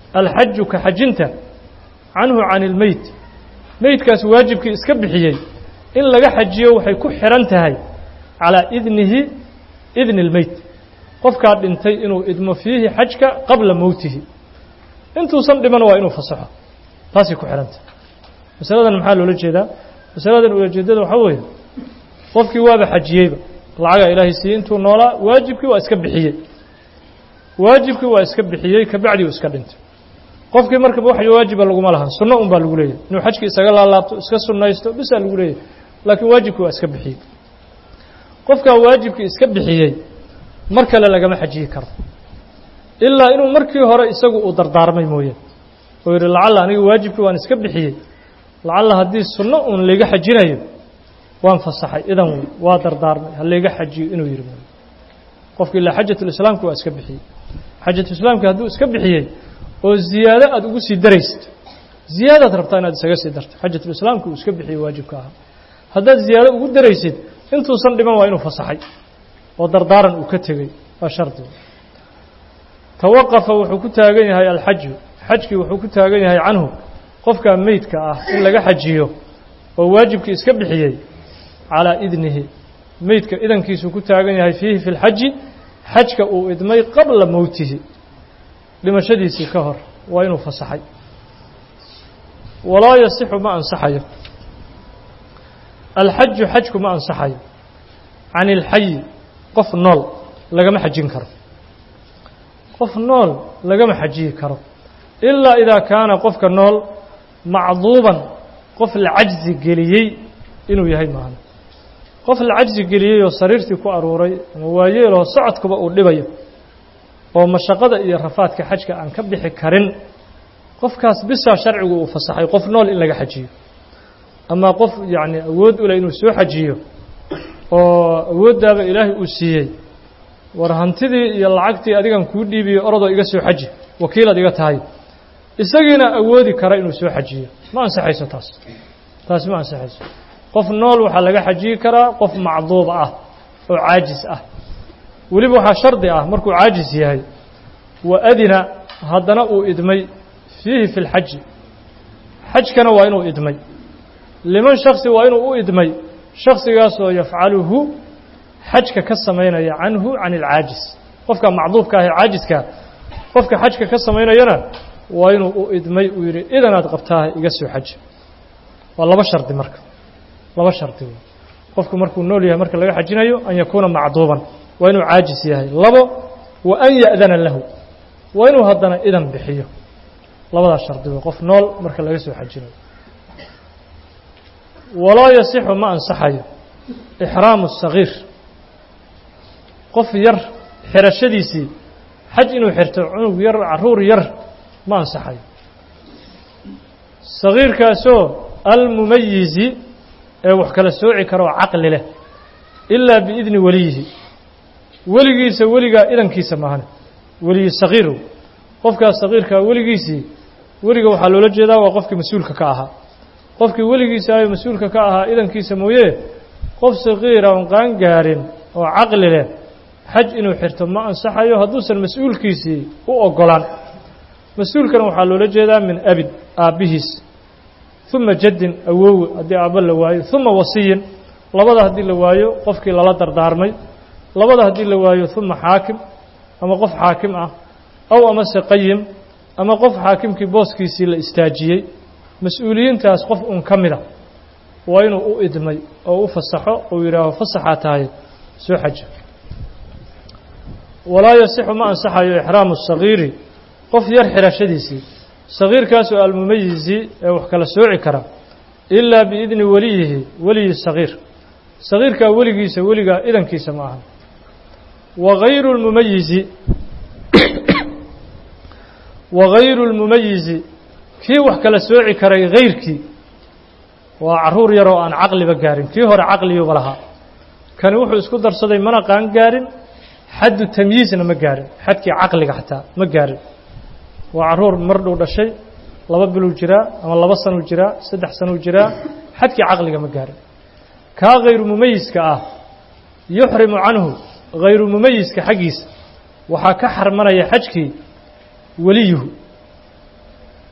alxaju ka xajinta canhu can ilmeyt meydkaas waajibkii iska bixiyey in laga xajiyo waxay ku xihan tahay calaa idnihi idni اlmeyt qofkaa dhintay inuu idmo fiihi xajka qabla mowtihi intuusan dhiman waa inuu fasaxo taasay ku xihan tahay masaladan maxaa loola jeedaa masaladan ulajeedada waxaa weeye qofkii waaba xajiyeyba lacagaa ilaahay siiyey intuu noolaa waajibkii waa iska bixiyey waajibkii waa iska bixiyey kabacdi uu iska dhintay qofkii markaba wax waajiba laguma lahan sunno un baa lagu leeyahay inuu xajkii isaga laalaabto iska sunnaysto bisaa lagu leeyahay laakiin waajibkii waa iska bixiyey qofkaa waajibkii iska bixiyey mar kale lagama xajiyi karo ilaa inuu markii hore isagu uu dardaarmay mooye oo yidhi lacalla aniga waajibkii waan iska bixiyey lacalla haddii sunno uun layga xajinayo waan fasaxay idan wey waa dardaarmay ha layga xajiyo inuu yidhi mooye qofki ilaa xajatulislaamki waa iska bixiyey xajatulislaamki hadduu iska bixiyey oo ziyaado aada ugu sii daraysid ziyaadaad rabtaa inaad isaga sii darto xajatulislaamki uu iska bixiyey waajibka ahaa haddaad ziyaado ugu daraysid intuusan dhiman waa inuu fasaxay oo dardaaran uu ka tegey waa shardi tawaqafa wuxuu ku taagan yahay alxaju xajkii wuxuu ku taagan yahay canhu qofkaa meydka ah in laga xajiyo oo waajibkii iska bixiyey calaa idnihi meydka idankiisuu ku taagan yahay fiihi fi lxaji xajka uu idmay qabla mowtihi dhimashadiisii ka hor waa inuu fasaxay walaa yasixu ma ansaxayo alxaju xajku ma ansaxayo can ilxayi qof nool lagama xajin karo qof nool lagama xajiyi karo ilaa idaa kaana qofka nool macduuban qof la cajzi geliyey inuu yahay maahan qof la cajzi geliyey oo sariirtii ku aruuray ama waayeeloo socodkuba uu dhibayo oo mashaqada iyo rafaadka xajka aan ka bixi karin qofkaas bisaa sharcigu uu fasaxay qof nool in laga xajiyo ama qof yacni awood u leh inuu soo xajiyo oo awooddaaba ilaahay uu siiyey war hantidii iyo lacagtii adigan kuu dhiibiyo orodoo iga soo xaji wakiilaad iga tahay isagiina awoodi kara inuu soo xajiyo ma ansaxayso taas taasi ma ansaxayso qof nool waxaa laga xajiyi karaa qof macduub ah oo caajis ah weliba waxaa shardi ah markuu caajis yahay wa adina haddana uu idmay fiihi fi lxaji xajkana waa inuu idmay liman shaksi waa inuu u idmay shaksigaasoo yafcaluhu xajka ka samaynaya canhu can ilcaajis qofka macduubka ah ee caajiskaa qofka xajka ka samaynayana waa inuu u idmay uu yidhi idanaad qabtaaha iga soo xaji waa laba shardi marka laba shardi wey qofku markuu nool yahay marka laga xajinayo an yakuuna macduuban waa inuu caajis yahay labo wa an ya'dana lahu waa inuu haddana idan bixiyo labadaas shardi wey qof nool marka laga soo xajinayo walaa yasixu ma ansaxayo ixraamu sagiir qof yar xirashadiisii xaj inuu xirto cunug yar caruur yar ma ansaxayo sagiirkaasoo almumayizi ee wax kala sooci kara oo caqli leh ilaa biidni weliyihi weligiisa weligaa idankiisa maahane weliyi sagiirow qofkaas sagiirkaa weligiisii weliga waxaa loola jeedaa waa qofkii mas-uulka ka ahaa qofkii weligiisa ayo mas-uulka ka ahaa idankiisa mooye qof sagiira oon qaan gaarin oo caqli leh xaj inuu xirto ma ansaxayo hadduusan mas-uulkiisii u ogolaan mas-uulkana waxaa loola jeedaa min abid aabbihiis uma jaddin awowe haddii aabba la waayo uma wasiyin labada haddii la waayo qofkii lala dardaarmay labada haddii la waayo uma xaakim ama qof xaakim ah aw amase qayim ama qof xaakimkii booskiisii la istaajiyey mas-uuliyiintaas qof un ka mid a waa inuu u idmay oo u fasaxo uu yidhaaho fasaxaa tahay soo xaja walaa yasixu ma ansaxayo ixraamu sagiiri qof yar xirashadiisii sagiirkaasoo almumayizi ee wax kala sooci kara ilaa biidni weliyihi weliyi sagiir sagiirkaa weligiisa weligaa idankiisa ma aha wa gayru lmumayizi wa gayru lmumayizi kii wax kala sooci karay hayrkii waa caruur yaroo aan caqliba gaarin kii hore caqliyuba lahaa kani wuxuu isku darsaday mana qaan gaarin xaddu tamyiizna ma gaarin xadkii caqliga xataa ma gaarin waa caruur mar dhow dhashay laba biluu jiraa ama laba sanuu jiraa saddex sanuu jiraa xadkii caqliga ma gaarin kaa hayru mumayiska ah yuxrimu canhu hayru mumayiska xaggiisa waxaa ka xarmanaya xajkii weliyuhu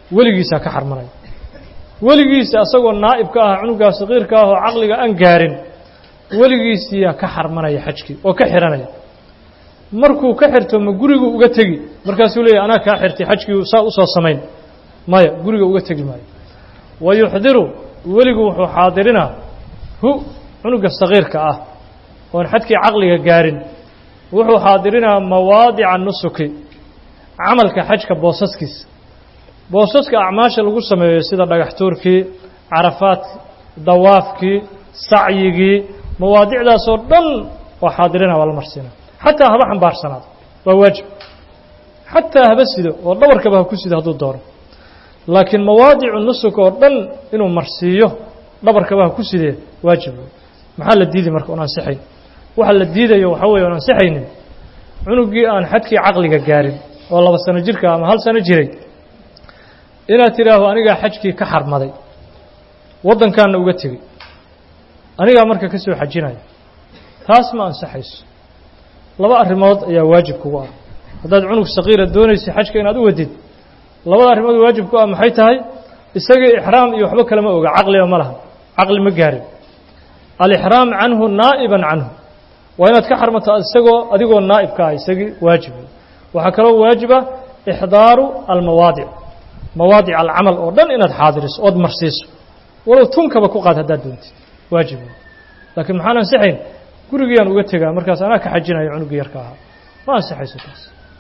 weligiisaa ka xarmanaya weligiisa asagoo naa'ib ka ah cunugaa saqiirka ah oo caqliga aan gaarin weligiisiyaa ka xarmanaya xajkii oo ka xihanaya markuu ka xirto ma gurigu uga tegi markaasuu leeyahy anaa kaa xirtay xajkii saa usoo samayn maya guriga uga tegi maayo wa yuxdiru weligu wuxuu xaadirinaa hu cunuga saqiirka ah oon xadkii caqliga gaarin wuxuu xaadirinaa mawaadica nusuki camalka xajka boosaskiisa boosaska acmaasha lagu sameeyo sida dhagax tuurkii carafaadki dawaafkii sacyigii mawaadicdaasoo dhan waa xaadirina waa la marsiina xataa haba xambaarsanaado waa waajib xataa haba sido oo dhabarkaba ha ku sido hadduu doono laakiin mawaadicu nusuk oo dhan inuu marsiiyo dhabarkaba ha ku sidee waajib maxaa la diiday marka oon ansixayn waxa la diidayo waxaa weeye oon ansixaynin cunugii aan xadkii caqliga gaarin oo laba sano jirka ama hal sano jiray inaad tidhaaho anigaa xajkii ka xarmaday waddankaanna uga tegey anigaa marka ka soo xajinaya taas ma ansaxayso laba arrimood ayaa waajib kugu ah haddaad cunug saqiira doonaysa xajka inaad u wadid labada arrimood waajib ku ah maxay tahay isagii ixraam iyo waxba kalema oga caqliba ma laha caqli ma gaarin alixraam canhu naa'iban canhu waa inaad ka xarmato isagoo adigoo naa'ib ka ah isagii waajib waxaa kaloo waajiba ixdaaru almawaadic mawaadic alcamal oo dhan inaad xaadiriso ood marsiiso walow tunkaba ku qaad haddaad doontid waajib laakiin maxaan ansixayn gurigiyaan uga tegaa markaas anaa ka xajinaya cunugii yarka ahaa ma ansixayso taas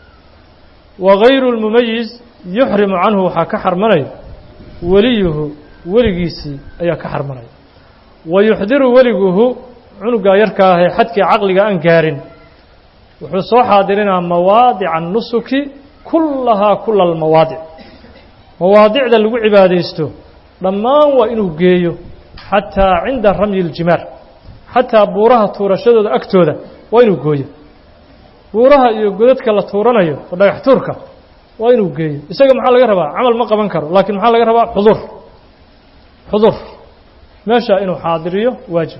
wa gayru lmumayiz yuxrimu canhu waxaa ka xarmanaya weliyuhu weligiisii ayaa ka xarmanaya wa yuxdiru weliguhu cunugaa yarka ah ee xadkii caqliga aan gaarin wuxuu soo xaadirinaa mawaadica nusuki kullahaa kula almawaadic mawaadicda lagu cibaadaysto dhammaan waa inuu geeyo xataa cinda ramyi iljimaar xataa buuraha tuurashadooda agtooda waa inuu gooyo buuraha iyo godadka la tuuranayo oo dhagax tuurka waa inuu geeyo isaga maxaa laga rabaa camal ma qaban karo laakiin maxaa laga rabaa xudur xudur meesha inuu xaadiriyo waajib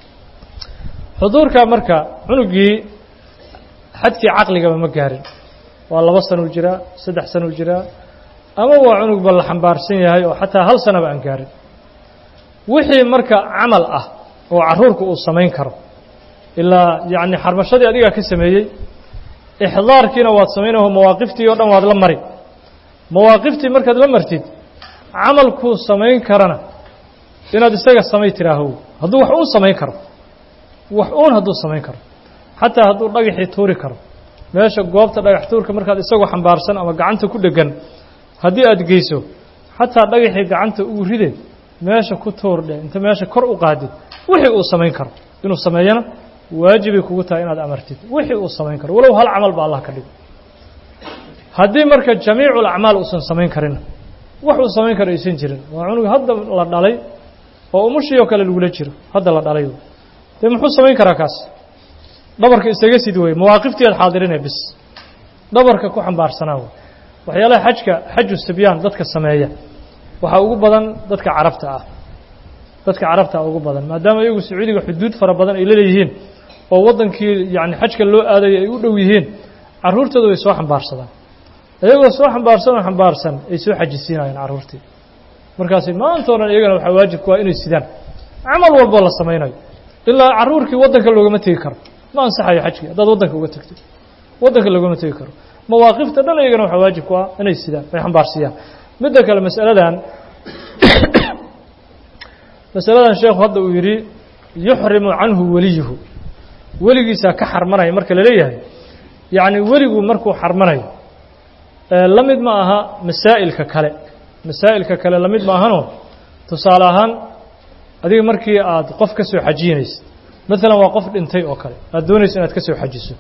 xuduurka marka cunugii xadkii caqligaba ma gaarin waa laba sanuu jiraa saddex sanuu jiraa ama waa cunugba la xambaarsan yahay oo xataa hal sanaba aan gaarin wixii marka camal ah oo carruurku uu samayn karo ilaa yacni xarmashadii adigaa ka sameeyey ixdaarkiina waad samaynaho mawaaqiftii oo dhan waad la mari mawaaqiftii markaad la martid camalkuu samayn karana inaad isaga samay tiraaho hadduu wax uun samayn karo wax uun hadduu samayn karo xataa hadduu dhagaxii tuuri karo meesha goobta dhagax tuurka markaad isagoo xambaarsan ama gacanta ku dheggan haddii aad geyso xataa dhagaxii gacanta ugu ride meesha ku tuur dheh inta meesha kor u qaadid wixii uu samayn karo inuu sameeyana waajibay kugu tahay inaad amartid wixii uu samayn karo walow hal camal ba allah ka dhigo haddii marka jamiicu lacmaal uusan samayn karin wax uu samayn karo aysan jirin waa cunug hadda la dhalay oo umushii oo kale lagula jiro hadda la dhalay dee muxuu samayn karaa kaas dhabarka isaga sid wey mawaaqiftii aad xaadirine bis dhabarka ku xambaarsanaa wey waxyaalaha xajka xaju sibyaan dadka sameeya waxaa ugu badan dadka carabta ah dadka carabta ugu badan maadaama iyagu sacuudiga xuduud fara badan ay laleeyihiin oo waddankii yani xajka loo aadaya ay u dhow yihiin carruurtooda way soo xambaarsadaan iyagoo soo xambaarsan oo xambaarsan ay soo xajisiinayaan carruurtii markaasi maanta o dhan iyagana waxaa waajib ku ah inay sidaan camal walboo la samaynayo ilaa carruurkii waddanka loogama tegi karo ma ansaxayo xajkii haddaad waddanka uga tegto waddanka loogama tegi karo mawaaqifta dhan iyagana waxaa waajib ku ah inay sidaan ay xambaarsiiyaan midda kale masaladan masaladan sheekhu hadda uu yidhi yuxrimu canhu weliyuhu weligiisaa ka xarmanaya marka la leeyahay yacni weligu markuu xarmanayo la mid ma aha masaa'ilka kale masaa'ilka kale la mid ma ahanoo tusaale ahaan adiga markii aad qof ka soo xajinaysid maalan waa qof dhintay oo kale aad doonayso inaad ka soo xajiso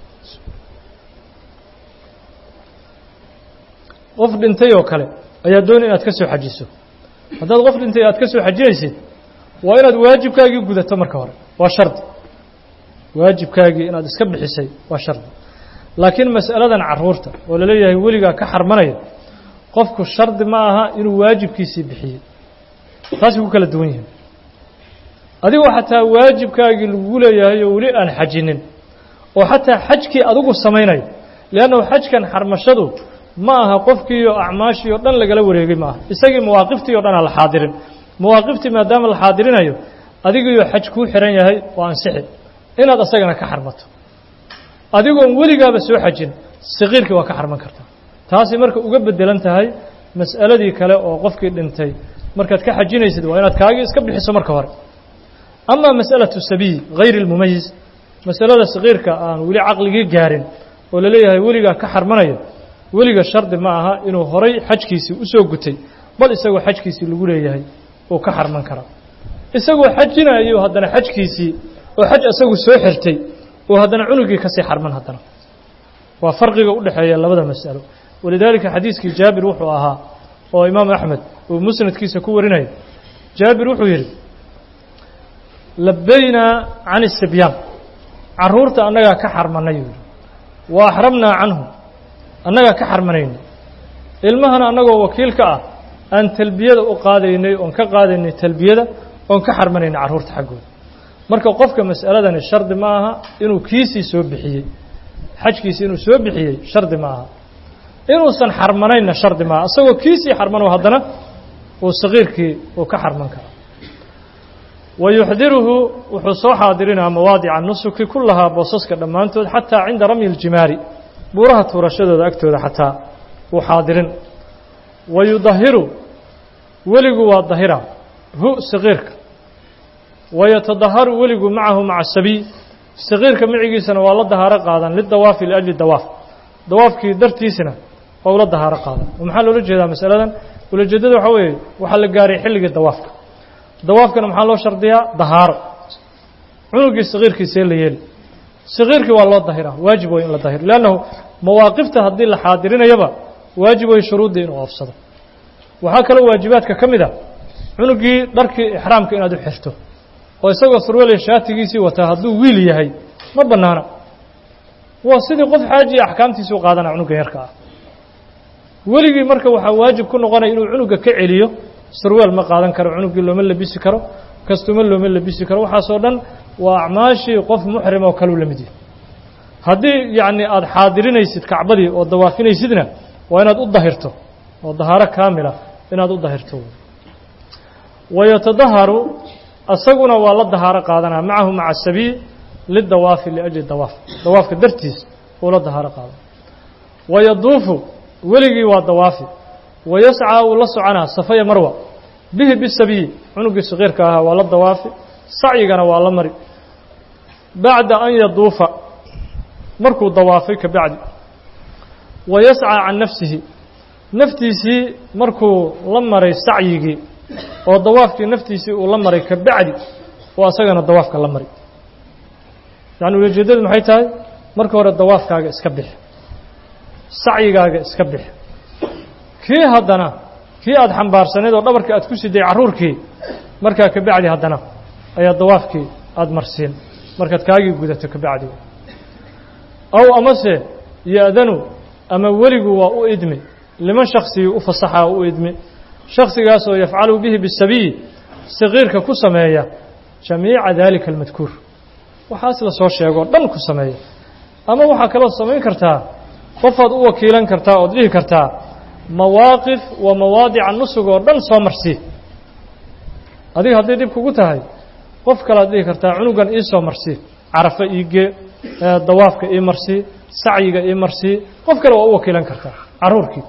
qof dhintay oo kale ayaa doonay inaad ka soo xajiso haddaad qof dhintay aad ka soo xajinaysid waa inaad waajibkaagii gudato marka hore waa shardi waajibkaagii inaad iska bixisay waa shardi laakiin mas'aladan carruurta oo laleeyahay weligaa ka xarmanaya qofku shardi ma aha inuu waajibkiisii bixiyey taasay ku kala duwan yihiin adigoo xataa waajibkaagii lagu leeyahay oo weli aan xajinin oo xataa xajkii adigu samaynayo leannahu xajkan xarmashadu ma aha qofkiiyo acmaashii o dhan lagala wareegay ma aha isagii mawaaqiftii o dhan aan la xaadirin mawaaqiftii maadaama la xaadirinayo adigiiyo xaj kuu xihan yahay waa ansixi inaad asagana ka xarmato adigoon weligaaba soo xajin saqiirkii waa ka xarman kartaa taasi marka uga bedelan tahay mas'aladii kale oo qofkii dhintay markaad ka xajinaysid waa inaad kaagii iska bixiso marka hore ama mas'alatu sabiy hayri اlmumayis masalada saqiirka aan weli caqligii gaarin oo laleeyahay weligaa ka xarmanayo weliga shardi ma aha inuu horay xajkiisii usoo gutay bal isagoo xajkiisii lagu leeyahay uu ka xarman karaa isagoo xajinayo haddana xajkiisii oo xaj isagu soo xirtay oo haddana cunugii kasii xarman haddana waa farqiga u dhexeeya labada mas'alo walidaalika xadiiskii jaabir wuxuu ahaa oo imaam axmed uu musnadkiisa ku warinaya jaabir wuxuu yidhi labaynaa can isibyaan carruurta annagaa ka xarmanay yuu yidhi wa axramnaa canhum annagaa ka xarmanayna ilmahana annagoo wakiilka ah aan talbiyada u qaadaynay oon ka qaadaynay talbiyada oon ka xarmanaynay carruurta xaggooda marka qofka mas'aladani shardi ma aha inuu kiisii soo bixiyey xajkiisii inuu soo bixiyey shardi ma aha inuusan xarmanaynna shardi maaha isagoo kiisii xarmano haddana uu saqiirkii uu ka xarman kara wa yuxdiruhu wuxuu soo xaadirinaa mawaadica nusuki kullahaa boosaska dhammaantood xataa cinda ramyi iljimaari buuraha tuurashadooda agtooda xataa wuu xaadirin wa yudahiru weligu waa dahira hu saqiirka wa yatadaharu weligu macahu maca sabiy saqiirka micigiisana waa la dahaaro qaadan lidawaafi liajli dawaaf dawaafkii dartiisna waa ula dahaaro qaadan maxaa loola jeedaa masaladan ulajeedada waxaa weeye waxaa la gaaray xilligii dawaafka dawaafkana maxaa loo shardiyaa dahaaro cunugii saqiirkiisee la yeeli saqiirkii waa loo dahiraa waajib way in la dahiro leannahu mawaaqifta haddii la xaadirinayaba waajib way shuruuddii inuu oofsado waxaa kaloo waajibaadka ka mid a cunugii dharkii ixraamka inaad u xirto oo isagoo surweley shaatigiisii wataa hadduu wiil yahay ma bannaana waa sidii qof xaajiya axkaamtiisi u qaadana cunuga yarka ah weligii marka waxaa waajib ku noqonaya inuu cunuga ka celiyo surweel ma qaadan karo cunugii looma labisi karo kastumo looma labisi karo waxaasoo dhan waa acmaashii qof muxrim oo kaleu la mid yahay haddii yacni aada xaadirinaysid kacbadii oo dawaafinaysidna waa inaad u dahirto oo dahaaro kaamila inaad u dahirto wayatadaharu asaguna waa la dahaaro qaadanaa macahu maca sabiy lidawaafi liajli dawaaf dawaafka dartiis uu la dahaaro qaada wayaduufu weligii waa dawaafi wayascaa uu la soconaa safaya marwa bihi bisabiyi cunugii saqiirka ahaa waa la dawaafi sacyigana waa la mari bacda an yaduufa markuu dawaafay ka bacdi wayascaa can nafsihi naftiisii markuu la maray sacyigii oo dawaafkii naftiisii uu la maray ka bacdi oo asagana dawaafka la mari yacni ulajeeddadu maxay tahay marka hore dawaafkaaga iska bix sacyigaaga iska bix kii haddana kii aada xambaarsanayd oo dhabarkii aad ku siday carruurkii markaa ka bacdi haddana ayaa dawaafkii aada marsiin markaad kaagii gudato ka bacdi aw amase ya-danu ama weligu waa u idmi liman shaksigii u fasaxaa u idmi shaksigaasoo yafcalu bihi bisabiyi saqiirka ku sameeya jamiica daalika almadkuur waxaas la soo sheegoo dhan ku sameeya ama waxaa kaloo samayn kartaa qofaad u wakiilan kartaa ood dhihi kartaa mawaaqif wa mawaadica nusug oo dhan soo marsii adiga hadday dhib kugu tahay qof kalead dhihi kartaa cunugan ii soo marsii carafa iigee dawaafka ii marsii sacyiga ii marsii qof kale waa u wakiilan kartaa carruurkii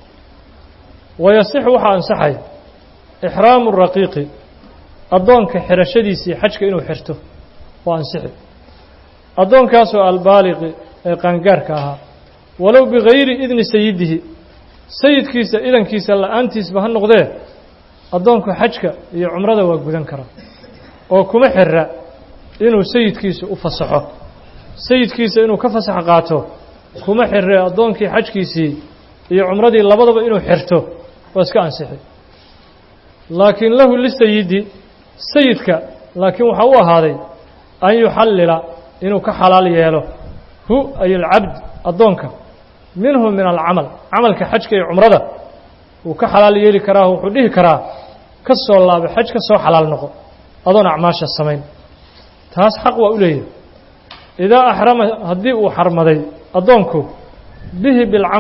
wayasixu waxaa ansaxaya ixraamu raqiiqi addoonka xirashadiisii xajka inuu xirto waa ansixi addoonkaasoo albaaliqi ee qaangaarka ahaa walow bigayri idni sayidihi sayidkiisa idankiisa la-aantiisba ha noqdee addoonku xajka iyo cumrada waa gudan karaa oo kuma xira inuu sayidkiisa u fasaxo sayidkiisa inuu ka fasax qaato kuma xire addoonkii xajkiisii iyo cumradii labadaba inuu xirto waa iska ansixi laakiin lahu lisayidi sayidka laakiin waxaa u ahaaday an yuxallila inuu ka xalaal yeelo hu ay alcabd addoonka minhu min alcamal camalka xajka iyo cumrada wuu ka xalaal yeeli karaa wuxuu dhihi karaa ka soo laabo xaj ka soo xalaal noqo adoon acmaasha samayn taas xaq waa u leeyahay idaa axrama haddii uu xarmaday addoonku bihi bilcamali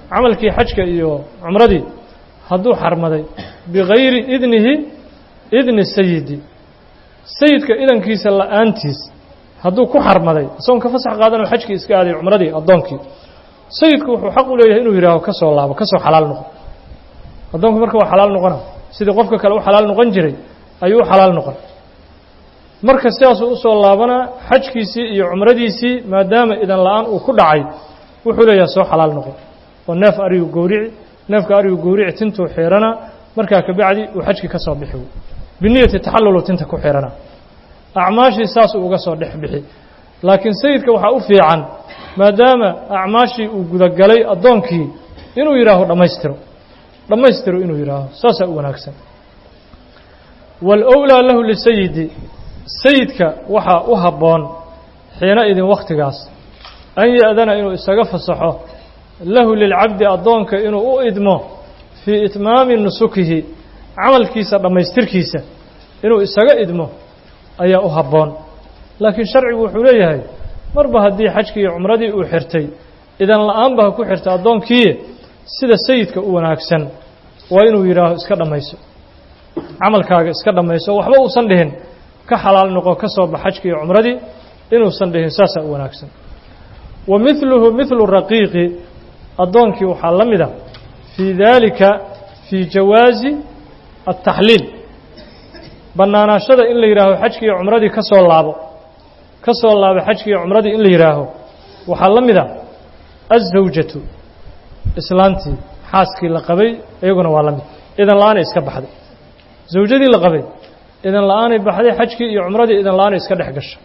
camalkii xajka iyo cumradii hadduu xarmaday bigayri idnihi idni sayidi sayidka idankiisa la-aantiis hadduu ku xarmaday isagoon ka fasax qaadanoo xajkii iska aaday cumradii addoonkii sayidku wuxuu xaq u leeyahay inuu yidhaaho ka soo laabo ka soo xalaal noqo addoonku marka waa xalaal noqona sidii qofka kale u xalaal noqon jiray ayuu u xalaal noqon marka sidaasuu usoo laabanaa xajkiisii iyo cumradiisii maadaama idan la-aan uu ku dhacay wuxuu leeyahay soo xalaal noqon oo neef arigu gowrici neefka arigu gowrici tintuu xiirana markaa kabacdi uu xajkii ka soo bixi biniyati taxallulu tinta ku xiranaa acmaashii saasuu uga soo dhex bixi laakiin sayidka waxaa u fiican maadaama acmaashii uu gudagalay addoonkii inuu yidhaaho dhammaystiro dhammaystiro inuu yidhaaho saasaa u wanaagsan waalowlaa lahu lisayidi sayidka waxaa u habboon xiina idin wakhtigaas an ya-dana inuu isaga fasaxo lahu lilcabdi addoonka inuu u idmo fii itmaami nusukihi camalkiisa dhammaystirkiisa inuu isaga idmo ayaa u habboon laakiin sharcigu wuxuu leeyahay marba haddii xajkii iyo cumradii uu xirtay idan la-aanba ha ku xirta addoonkiiye sida sayidka u wanaagsan waa inuu yidhaaho iska dhammayso camalkaaga iska dhammayso waxba uusan dhihin ka xalaal noqo ka soo bax xajkii iyo cumradii inuusan dhihin saasaa u wanaagsan wa midluhu midlu raqiiqi addoonkii waxaa la mid a fii daalika fii jawaazi altaxliil bannaanaashada in la yidhaaho xajkii iyo cumradii ka soo laabo ka soo laabo xajkii iyo cumradii in la yidhaaho waxaa la mid a azawjatu islaantii xaaskii la qabay iyaguna waa la mid idan la-aanay iska baxday zawjadii la qabay idan la-aanay baxday xajkii iyo cumradii idan la-aanay iska dhex gashay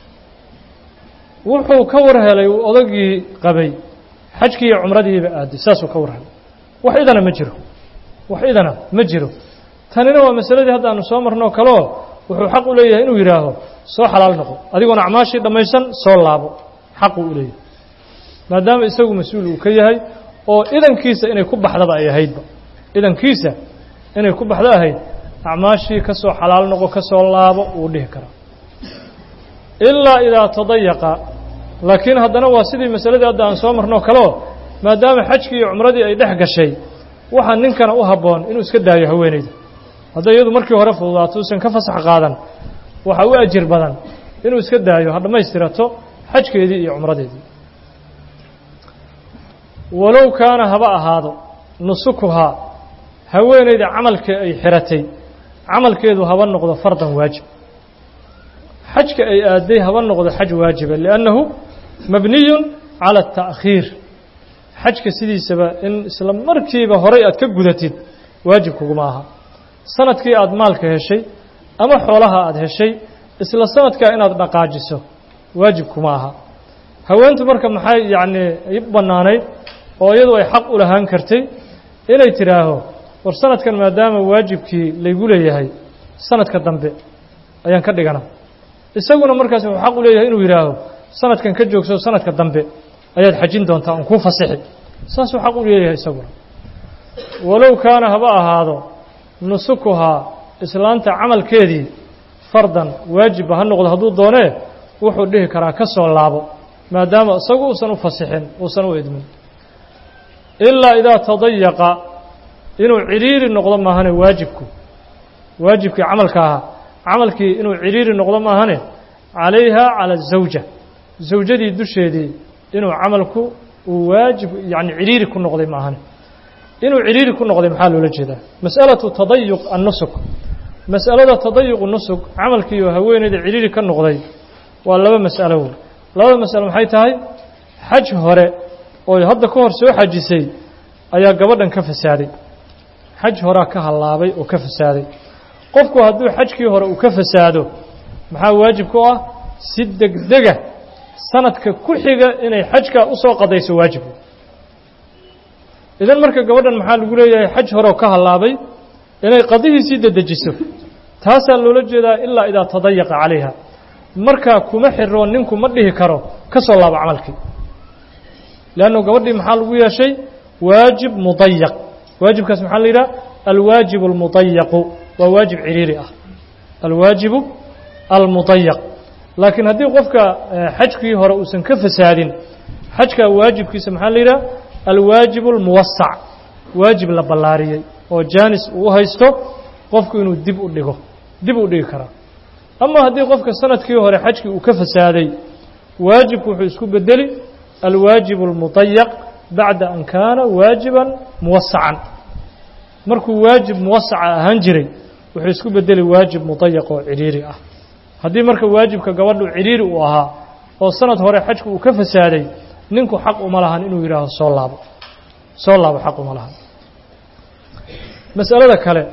wuxuu ka war helay uu odagii qabay xajkii iyo cumradiiba aaday saasuu ka war helay wax idana ma jiro wax idana ma jiro tanina waa masaladii hadda aanu soo marnoo kaleo wuxuu xaq u leeyahay inuu yidhaaho soo xalaal noqo adigoona acmaashii dhammaysan soo laabo xaquu u leeyahay maadaama isagu mas-uul uu ka yahay oo idankiisa inay ku baxdaba ay ahaydba idankiisa inay ku baxdo ahayd acmaashii ka soo xalaal noqo ka soo laabo wuu dhihi karaa ilaa idaa tadayaqa laakiin haddana waa sidii masaladii hadda aan soo marnoo kaleo maadaama xajkii iyo cumradii ay dhex gashay waxaa ninkana u habboon inuu iska daayo haweenayda hadday iyadu markii hore fududaato uusan ka fasax qaadan waxaa u ajir badan inuu iska daayo ha dhammaystirato xajkeedii iyo cumradeedii walow kaana haba ahaado nusukuhaa haweenayda camalka ay xiratay camalkeedu haba noqdo fardan waajib xajka ay aaday haba noqdo xaj waajiba liannahu mabniyun cala ata'khiir xajka sidiisaba in isla markiiba horay aad ka gudatid waajib kuguma aha sanadkii aada maalka heshay ama xoolaha aada heshay isla sanadkaa inaad dhaqaajiso waajib kuma aha haweentu marka maxay yacnii i bannaanayd oo iyadu ay xaq u lahaan kartay inay tidhaaho war sanadkan maadaama waajibkii laygu leeyahay sanadka dambe ayaan ka dhigana isaguna markaas wuxuu xaq u leeyahay inuu yidhaaho sanadkan ka joogso sanadka dambe ayaad xajin doontaa on kuu fasixi saasuu xaq u leeyahay isaguna walow kaana haba ahaado nusukuhaa islaanta camalkeedii fardan waajibba ha noqdo hadduu doonee wuxuu dhihi karaa ka soo laabo maadaama isagu uusan u fasixin uusan u idmin ilaa idaa tadayaqa inuu cidhiiri noqdo maahane waajibku waajibkii camalka ahaa camalkii inuu cidhiiri noqdo maahane calayha cala azawja zawjadii dusheedii inuu camalku uu waajib yacni cidhiiri ku noqday maahane inuu cidhiiri ku noqday maxaa loola jeedaa mas'alatu tadayuq annusuk mas'alada tadayuqu nusuk camalkiioo haweeneyda cidhiiri ka noqday waa laba mas'alo wey labada mas'alo maxay tahay xaj hore oo hadda ka hor soo xajisay ayaa gabadhan ka fasaaday xaj horaa ka hallaabay oo ka fasaaday qofku hadduu xajkii hore uu ka fasaado maxaa waajib ku ah si degdega sanadka ku xiga inay xajkaa u soo qadayso waajib idan marka gabadhan maxaa lagu leeyahay xaj horeoo ka hallaabay inay qadihiisii dedejiso taasaa loola jeedaa ilaa idaa tadayaqa calayha markaa kuma xiro ninku ma dhihi karo ka soo laabo camalkii leannu gabadhii maxaa lagu yeeshay waajib mudayaq waajibkaas maxaa la yidhaha alwaajibu almudayaqu waa waajib ciriiri ah alwaajibu almudayaq laakiin haddii qofka xajkii hore uusan ka fasaadin xajkaa waajibkiisa maxaa la yidhaha alwaajib اlmuwasac waajib la ballaariyey oo jaanis uu haysto qofku inuu dib u dhigo dib u dhigi karaa ama haddii qofka sanadkii hore xajkii uu ka fasaaday waajibku wuxuu isku bedeli alwaajib اlmuطayaq bacda an kaana waajiban muwasacan markuu waajib muwasaca ahaan jiray wuxuu isku bedeli waajib muطayaq oo cidhiiri ah haddii marka waajibka gabadhu cidhiiri uu ahaa oo sanad hore xajku uu ka fasaaday ninku xaq uma lahan inuu yidhaaho soo laabo soo laabo xaq uma lahan masalada kale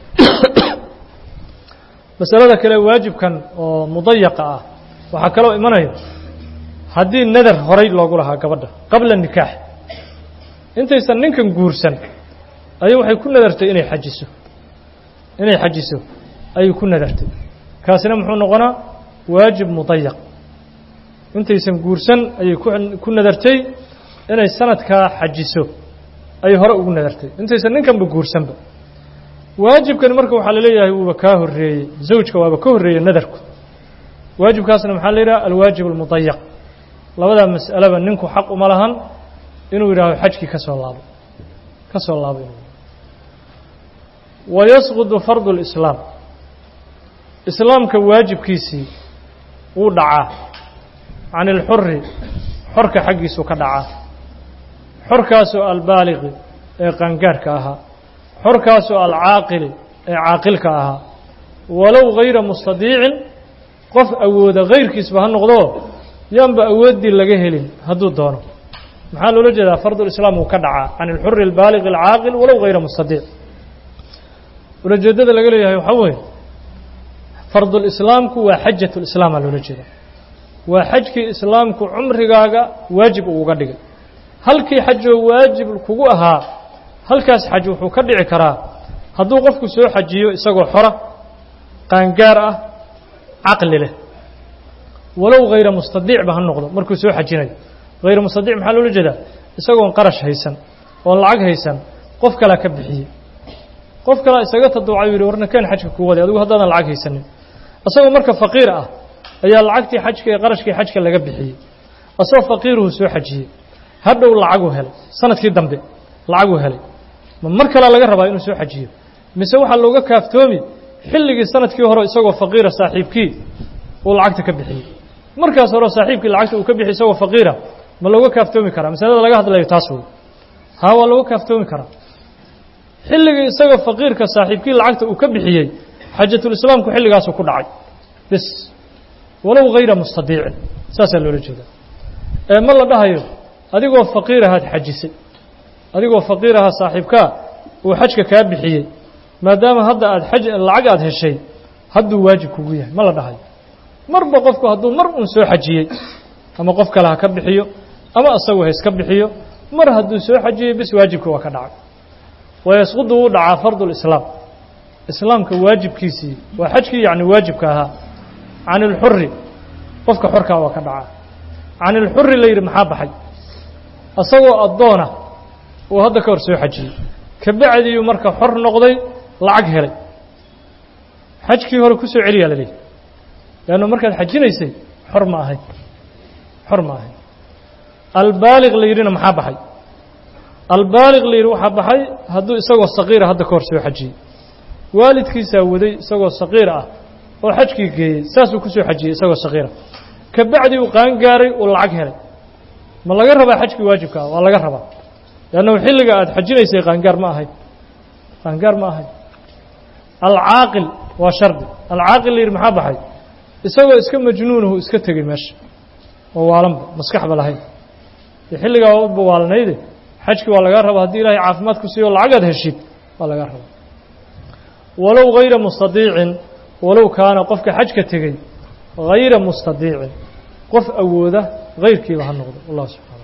masalada kale waajibkan oo mudayaqa ah waxaa kaloo imanaya haddii nadar horay loogu lahaa gabadha qabla nikaax intaysan ninkan guursan ayay waxay ku nadartay inay xajiso inay xajiso ayay ku nadartay kaasina muxuu noqonaa waajib mudayaq intaysan guursan ayay ku nadartay inay sanadkaa xajiso ayay hore ugu nadartay intaysan ninkanba guursanba waajibkani marka waxaa laleeyahay wuuba kaa horreeyey zawjka waaba ka horreeyey nadarku waajibkaasna maxaa la yidhaha alwaajib almudayaq labadaa mas'aleba ninku xaq uma lahan inuu yidhaaho xajkii ka soo laabo ka soo laabo inuu wayasqudu fardu اlislaam islaamka waajibkiisii wuu dhacaa can ilxuri xorka xaggiisuu ka dhacaa xorkaasoo albaaliqi ee qaangaarhka ahaa xorkaasoo alcaaqili ee caaqilka ahaa walow gayra mustadiicin qof awooda kayrkiisba ha noqdo yaanba awooddii laga helin hadduu doono maxaa loola jeedaa fardulislaam wuu ka dhacaa can ilxuri albaaliqi alcaaqil walow gayra mustadiic ulajeeddada laga leeyahay waxaa weeye fardulislaamku waa xajat lislaam aa loola jeeda waa xajkii islaamku cumrigaaga waajib uu uga dhigay halkii xajoo waajib kugu ahaa halkaas xaj wuxuu ka dhici karaa hadduu qofku soo xajiyo isagoo xora qaangaar ah caqli leh walow hayra mustadiicba ha noqdo markuu soo xajinayo hayra mustadiic maxaa loola jeedaa isagoon qarash haysan oon lacag haysan qof kalea ka bixiyey qof kalea isaga taduucay u yidhi warna keen xajka kuu waday adigu haddaadan lacag haysanin isagoo marka faqiir ah ayaa lacagtii xajka ee qarashkii xajka laga bixiyey asagoo faqiiruhu soo xajiyey hadhow lacaguu helay sanadkii dambe lacaguu helay ma mar kalea laga rabaa inuu soo xajiyo mise waxaa looga kaaftoomi xilligii sanadkii hore isagoo faqiira saaxiibkii uu lacagta ka bixiyey markaas hore saaxiibkii lacagta uu ka bixiyey isagoo faqiira ma looga kaaftoomi karaa masalada laga hadlayo taas wey haa waa looga kaaftoomi karaa xilligii isagoo faqiirka saaxiibkii lacagta uu ka bixiyey xajatulislaamku xilligaasuu ku dhacay bes walow hayra mustadiicin saasaa loola jeedaa ee ma la dhahayo adigoo faqiir ahaad xajisay adigoo faqiir ahaa saaxiibkaa uu xajka kaa bixiyey maadaama hadda aad xaj lacag aad heshay hadduu waajib kugu yahay ma la dhahayo marba qofku hadduu mar uun soo xajiyey ama qof kale ha ka bixiyo ama isagu ha iska bixiyo mar hadduu soo xajiyey bis waajibka waa ka dhacay wayasqudu wuu dhacaa fardulislaam islaamka waajibkiisii waa xajkii yacni waajibka ahaa can ilxuri qofka xorkaa waa ka dhacaa can ilxuri la yidhi maxaa baxay isagoo addoona uu hadda ka hor soo xajiyey kabacdiiyuu marka xor noqday lacag helay xajkii hore ku soo celiyaa la leeyahy leannu markaad xajinaysay xor ma ahayn xor ma ahayn albaaliq la yidhina maxaa baxay albaaliq la yidhi waxaa baxay hadduu isagoo saqiira hadda ka hor soo xajiyey waalidkiisaa waday isagoo saqiir ah oo xajkii geeyey saasuu ku soo xajiyey isagoo saqiira kabacdi uu qaangaaray uu lacag helay ma laga rabaa xajkii waajibka ah waa laga rabaa leannahu xilliga aad xajinaysay qaangaar ma ahayn qaangaar ma ahayn alcaaqil waa shardi alcaaqil la yidhi maxaa baxay isagoo iska majnuunahu iska tegey meesha oo waalanba maskaxba lahayn dee xilligaa ba waalnayde xajkii waa lagaa rabaa haddii ilaahay caafimaad ku siiyo lacagaad heshid waa lagaa rabaa walow hayra mustadiicin walow kaana qofka xajka tegey hayra mustadiicin qof awooda hayrkiiba ha noqdo wallah subxana